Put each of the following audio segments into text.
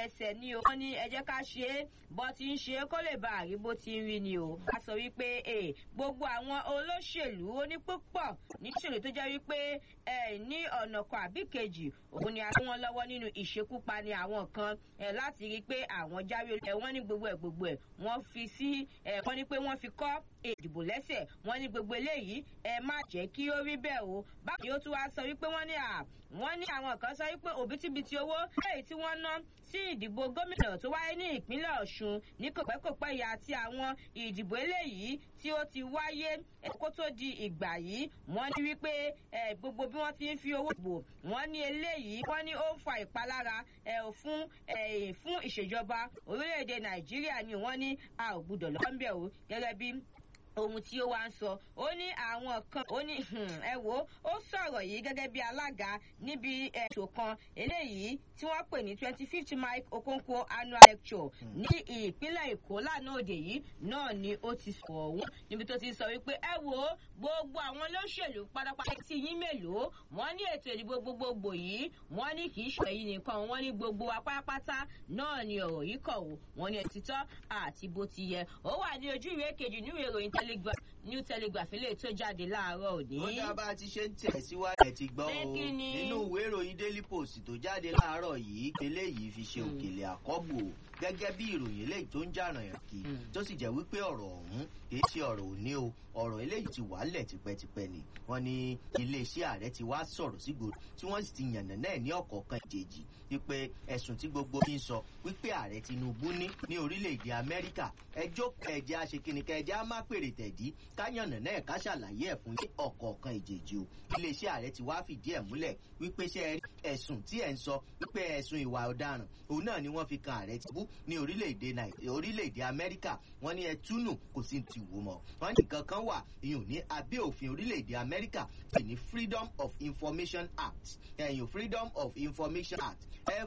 ẹsẹ̀ ni o wọ́n ní ẹ jẹ́ ká ṣe é bó ti ń ṣe é kó lè bá àrí bó ti ń rí ni o a sọ wípé gbogbo àwọn olóṣèlú onípúpọ̀ níṣèlú tó jẹ́ wípé ní ọ̀nà kan àbí kejì òun ni a fún wọn lọ́wọ́ nínú ìṣekúpani àwọn kan láti rí i pé àwọn jáwé ẹ wọ́n ní gbogbo ẹ̀ gbogbo ẹ̀ wọ́n fi sí ẹ̀ wọ́n ní pé wọ́n fi kọ́ ìdìbò lẹ́sẹ̀ wọ́n ní gbogbo eléyìí ẹ má jẹ́ kí ó rí bẹ́ẹ̀ o báwo ni ó tún wá sọ wípé wọ́n ní à wọ́n ní àwọn kan sọ wípé òbítíbitì owó lẹ́yìn tí wọ́n ná sí ìdìbò gómìnà tó wáyé ní ìpínlẹ̀ ọ̀ṣun ní kòpẹ́kòpẹ́ yìí àti àwọn ìdìbò eléyìí tí ó ti wáyé kó tó di ìgbà yìí wọ́n ní wípé gbogbo bí wọ́n ti ń fi owó bò wọ́n ní eléyìí wọ́n ní ó ń fa ìpalára fún fún ìṣèjọba orílẹ̀-èdè nàìjíríà ni wọ́n ní a ò gbúdọ̀ lọ́nbẹ̀ o gẹ́gẹ́ bí ohun tí ó wá ń sọ ó ní àwọn kan ó ní ẹ wò ó sọ̀rọ̀ yìí gẹ́gẹ́ bí alága níbi ètò kan eléyìí tí wọ́n pè ní twenty fifth mike okonkwo annual lecture ní ìpínlẹ̀ èkó lánàá òde yìí náà ni ó ti sọ ọ̀hún níbi tó ti sọ wípé ẹ wò ó gbogbo àwọn olóṣèlú pátápátá tí yín mélòó wọ́n ní ètò ìdìbò gbogbogbò yìí wọ́n ní kì í ṣe èyí nìkan wọ́n ní gbogbo wa pátápátá náà ni ọ̀rọ̀ yìí kọ̀ wò wọ́n ní ẹ̀títọ́ àti bó ti yẹ ó wà ní ojú ìwé kejì níwèé ìròyìn telegraph new telegraph ilé tó jáde láàárọ̀ òní. ó dá bá a ti ṣe ń tẹ̀síwájú ẹ̀ ti gbọ́ o nínú ìwé ìròyìn daily post tó jáde láàárọ̀ yìí eléyìí fi ṣe òkèlè àkọ́bù o gẹ́gẹ́ bí ìròyìn eléyìí tó ń jàràn yàn kí tó sì jẹ́ wípé ọ̀rọ̀ ọ̀hún kì í ṣe ọ̀rọ̀ òní o ọ̀rọ̀ eléyìí ti wálẹ̀ tipẹ́tipẹ́ ni wọ́n ní iléeṣẹ́ ààrẹ ti wá sọ̀rọ̀ sígboro tí wọ́n sì ti yànnà náà ní ọ̀kọ̀ọ̀kan ìjèjì wípé ẹ̀sùn tí gbogbo fi ń sọ wípé ààrẹ tinubu ní ní orílẹ̀-èdè amẹ́ríkà ẹjọ́ kẹjẹ aṣèkìní kẹjẹ á má pèrè tẹ̀dí ká yànnà náà ká ṣàlàyé ẹ̀ fún yín ọ̀kọ̀ọ̀kan ìjèjì o iléeṣẹ́ ààrẹ ti wá fìdí ẹ̀ múlẹ̀ wípé ṣe ẹ̀sùn tí ẹ̀ ń sọ wípé ẹ̀sùn ìwà ọ̀daràn òun náà ni wọ́n fi kan ààrẹ tinubu ní orílẹ̀-èdè amẹ́ríkà wọ́n ní ẹtúnù kò sí ti wò mọ́ wọ́n ní nǹkan kan wà ìyún ní abẹ́ òfin orílẹ̀-èdè amẹ́ríkà pè ní freedom of information act ẹ̀yìn freedom of information act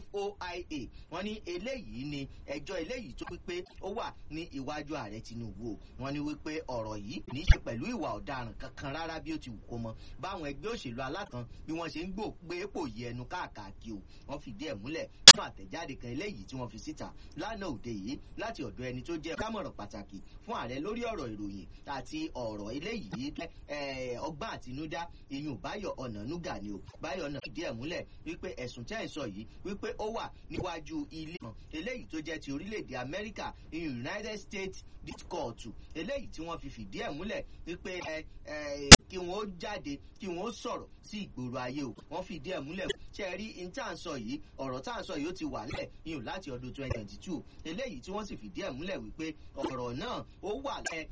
foia wọ́n ní eléyìí ni ẹjọ́ eléyìí tó wípé ó wà ní iwájú ààrẹ tinubu wọ́n ní wípé ọ̀rọ̀ yìí ní í ṣe pẹ̀lú ìwà ọ̀daràn kankan rárá bí ó ti wù kó mọ báwọn ẹgbẹ́ òṣèlú alákan bí wọ́n ṣe ń gbò pé èpò yí ẹnu káàkiri o wọ́n fìdí ẹ̀ múlẹ̀ fún àtẹ̀jáde kan eléyìí tí wọ́n fi síta lánàá òde yìí láti ọ̀dọ̀ ẹni tó jẹ́ kámọ̀ràn pàtàkì fún ààrẹ lórí ọ̀rọ̀ ìròyìn àti ọ̀rọ̀ eléyìí ọgbọ́n àtinúdá iyùn báyọ̀ ọ̀nànúgà ni o báyọ̀ náà fìdí ẹ̀ múlẹ̀ wípé ẹ̀sùn tẹ́ ẹ̀ sọ yìí wípé ó wà níwájú ilé kan eléyìí tó jẹ́ ti orílẹ̀-èdè amẹ́ríkà iyùn united states court eléyìí tí wọ́n fi fìdí ẹ̀ múlẹ̀ wípé kí wọ́n ó jáde kí wọ́n ó sọ̀rọ̀ sí ìgboro ayé o wọ́n fìdí ẹ̀ múlẹ̀ ṣe rí in tá à ń sọ yìí ọ̀rọ̀ tá à ń sọ yìí ó ti wà lẹ̀ iyùn láti ọdún twenty twenty two eléyìí tí wọ́n sì fìdí ẹ̀ múlẹ̀ wípé ọ̀rọ̀ náà ó wà lẹ̀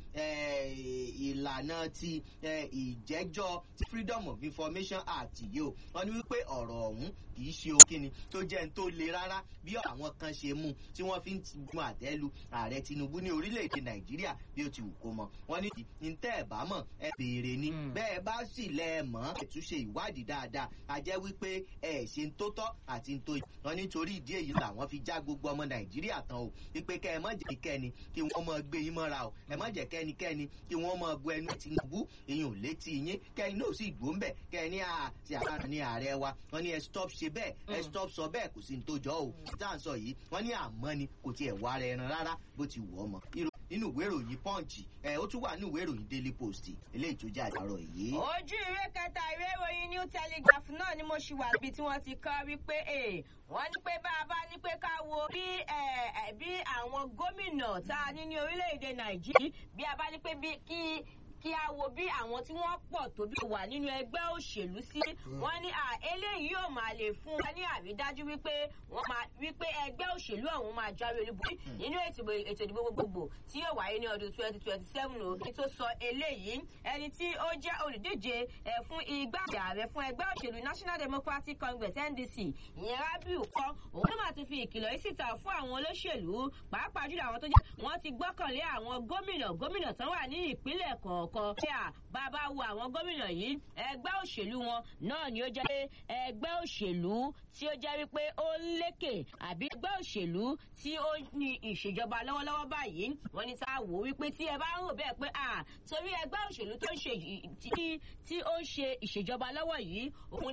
ìlànà ti ìjẹ́jọ́ freedom of information act yìí o wọ́n ní wípé ọ̀rọ̀ ọ̀hún kì í ṣe òkìní tó jẹ́ ń tó le rárá bí àwọn kan ṣe mú tí wọ́n fi ń gun àtẹ́lu ààrẹ tinubu ní orílẹ̀-èdè nàìjíríà bí ó ti wù kó mọ wọ́n ní ní tẹ́ ẹ̀ bá mọ̀ ẹ béèrè ni bẹ́ẹ̀ bá sì lẹ́ ẹ mọ̀ ẹ tún ṣe ìwádìí dáadáa a jẹ́ wípé ẹ ṣe ń tó tọ́ àti ń tó yìí wọ́n nítorí ìdí èyí làwọn fi já gbogbo ọmọ nàìjíríà tán o wípé kẹ́ ẹ mọ̀ jẹ́ kẹ́ni kí wọ́n mọ̀ gbé yín mọ́ra o ẹ mọ̀ jẹ́ kẹ́nikẹ́ni kí wọ́n mọ̀ bu ẹnu tinubu ìyún létí yín kẹ́ni náà sì gbóǹbẹ̀ kẹ́ni àti àbára ní ààrẹ wa wọ́n ní ẹ stop ṣe bẹ́ẹ̀ ẹ stop sọ bẹ́ẹ̀ kò sí ní tó jọ o tá à ń sọ yìí wọ́n ní àmọ́ ni kò tiẹ̀ wá rẹ̀ ẹran rárá bó ti wù ọ́ mọ́ nínú ìwé ìròyìn punch ẹ ó tún wà nínú ìwé ìròyìn daily post eléyìí tó jẹ́ àjàrọ̀ yìí. ojú ìwé kẹta ìwé ìròyìn new telegraph náà ni mo ṣì wà níbi tí wọ́n ti kọ́ wípé wọ́n ní pé bá a bá ní pé ká wo bí bí àwọn gómìnà tá a ní ní orílẹ̀-èdè nàìjíríà bí a bá ní pé kí kí a wo bí àwọn tí wọ́n pọ̀ tó bí wà nínú ẹgbẹ́ òṣèlú sí wọ́n ní eléyìí yóò máa lè fún wa ní àrídájú wípé wọ́n máa wípé ẹgbẹ́ òṣèlú ọ̀hún máa jáwé olúborí nínú ètò ìdìbò gbogbogbò tí yóò wáyé ní ọdún twenty twenty seven o kí tó sọ eléyìí ẹni tí ó jẹ́ olùdíje fún igbákejì ààrẹ fún ẹgbẹ́ òṣèlú national democratic congress ndc ìyẹn rabiu kọ́ òun ló máa ti fi ìkìlọ̀ yìí síta fún àwọn olóṣèlú pàápàá jùlọ àwọn tó jẹ́ wọ́n ti gbọ́kànlé àwọn gómìnà gómìnà tán wà ní ìpínlẹ̀ kọ̀ọ̀kan kọ̀ọ̀kan pé à bàbá wo àwọn gómìnà yìí ẹgbẹ́ òṣèlú wọn náà ni ó jẹ́ pé ẹgbẹ́ òṣèlú tí ó jẹ́ wípé ó ń lékè àbí ẹgbẹ́ òṣèlú tí ó ní ìṣèjọba lọ́wọ́lọ́wọ́ báyìí wọ́n ní tá a wò wípé tí ẹ bá ń rò bẹ́ẹ̀ pé à torí ẹgbẹ́ òṣèlú tó ń ṣe tí ó ń ṣe ìṣèjọba lọ́wọ́ yìí òun